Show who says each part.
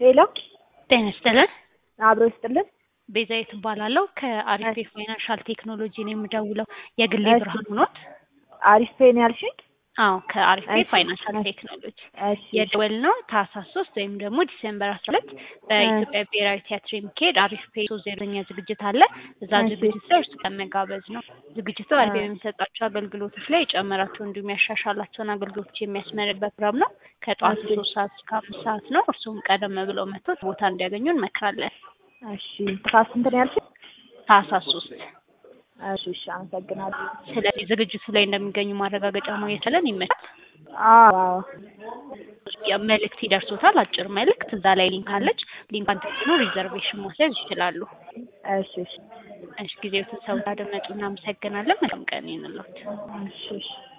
Speaker 1: ሄሎ
Speaker 2: ጤና ይስጥልን።
Speaker 1: አብሮ ይስጥልን።
Speaker 2: ቤዛዊት እባላለሁ ከአሪፍ ፋይናንሻል ቴክኖሎጂ ነው የምደውለው። የግሌ
Speaker 1: እሺ።
Speaker 2: ብርሃን ኖት?
Speaker 1: አሪፍ ፔን ያልሽኝ?
Speaker 2: አዎ ከአሪፍ
Speaker 1: እሺ፣
Speaker 2: ፋይናንሻል
Speaker 1: እሺ።
Speaker 2: ቴክኖሎጂ
Speaker 1: እሺ
Speaker 2: የደወል ነው ታህሳስ ሶስት ወይም ደግሞ ዲሴምበር አስራ ሁለት በኢትዮጵያ ብሔራዊ ቲያትር የሚካሄድ አሪፍ ፔ ሶስት ዜሮኛ ዝግጅት አለ። እዛ
Speaker 1: እሺ።
Speaker 2: ዝግጅት ላይ እርሱ ለመጋበዝ ነው። ዝግጅቱ አሪፍ
Speaker 1: አ-
Speaker 2: የሚሰጣቸው አገልግሎቶች ላይ የጨመራቸው እንዲሁም ያሻሻላቸውን አገልግሎቶች የሚያስመርበት ፕሮግራም ነው። ከጠዋቱ
Speaker 1: እሺ።
Speaker 2: ሶስት ሰዓት እስከ አምስት ሰዓት ነው። እርሱም ቀደም ብለው መጥተው ቦታ እንዲያገኙ እንመክራለን።
Speaker 1: እሺ ታስ ስንት ነው ያልሽኝ?
Speaker 2: ታህሳስ ሶስት
Speaker 1: እሺ እሺ፣ አመሰግናለሁ።
Speaker 2: ስለዚህ ዝግጅቱ ላይ እንደሚገኙ ማረጋገጫ ማግኘት ለን ይመቻል።
Speaker 1: አዎ አዎ።
Speaker 2: መልእክት ይደርሶታል። አጭር መልእክት እዛ ላይ ሊንክ አለች። ሊንኳን ተጭኖ ሪዘርቬሽን መውሰድ ይችላሉ።
Speaker 1: እሺ እሺ
Speaker 2: እሺ ጊዜው ሰው አደመጡ። እናመሰግናለን። መልካም ቀን ይሁንልዎት።
Speaker 1: እሺ እሺ